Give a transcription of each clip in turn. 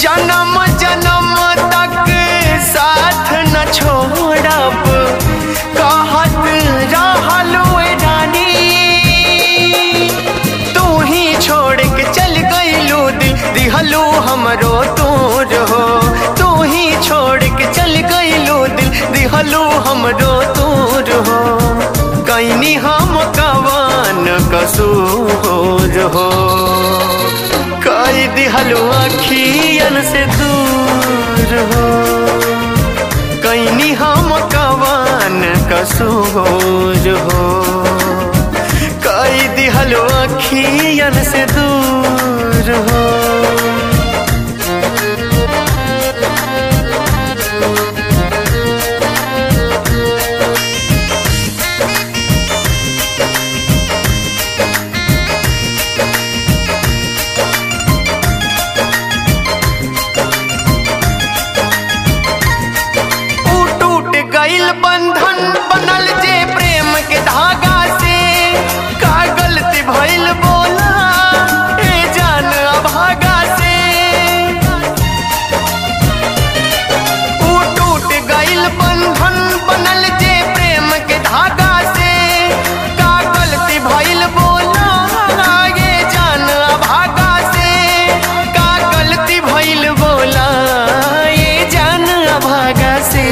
जन्म जन्म तक साथ न छोड़ब कहत रहलू रानी तू ही छोड़ के चल गईलू दिहलू हमरो तोर हो तू ही छोड़ के चल गईलू दिल दिहलू हमरो तोर हो कैनी हम कवान कसूर हो कई दिहलू अखियन से दूर हो कैनी हम कवान कसूर हो कई दिहलो अखियन से दूर हो ऊ टूट गईल बंधन बनल जे प्रेम के धागा से का गलती भइल बोला ए जान अभागा से ऊ टूट गईल बंधन बनल जे प्रेम के धागा से का गलती भइल बोला ये जान अभागा से का गलती भइल बोला ये जान अभागा से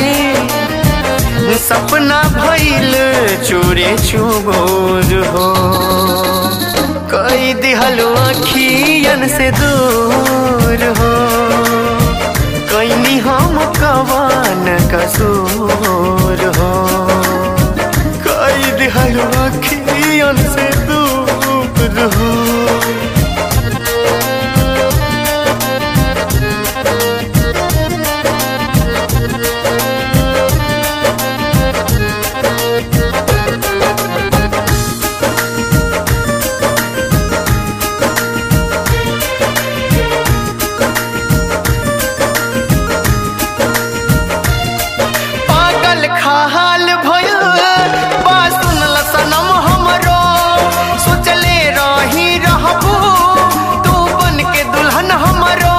सपना भइल चोरे चुबोर हो कई दिहलो अखियन से दूर हो कैनी हम कवान कसूर हो कई दिहलो अखियन से दूर हो पागल खाल भयो बा सुनल सनम हमरो सोचले रही रहबू तू बन के दुल्हन हमरो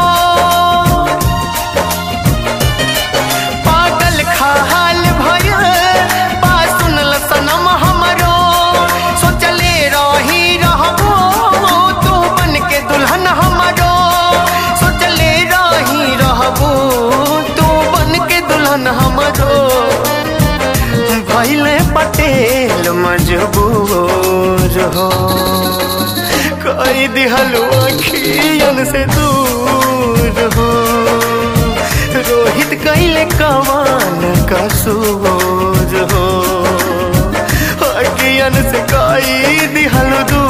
पागल खाल भयो बा सुनल सनम हमरो सोचले रही रहबू तू बन के दुल्हन हमरो सोचले रही रहबू तू बन के दुल्हन हमरो भैले पटेल मजबूर हो कई दिहलो अखियन से दूर हो रोहित कैले कवान कसूर हो अखियन से कई दिहलो दूर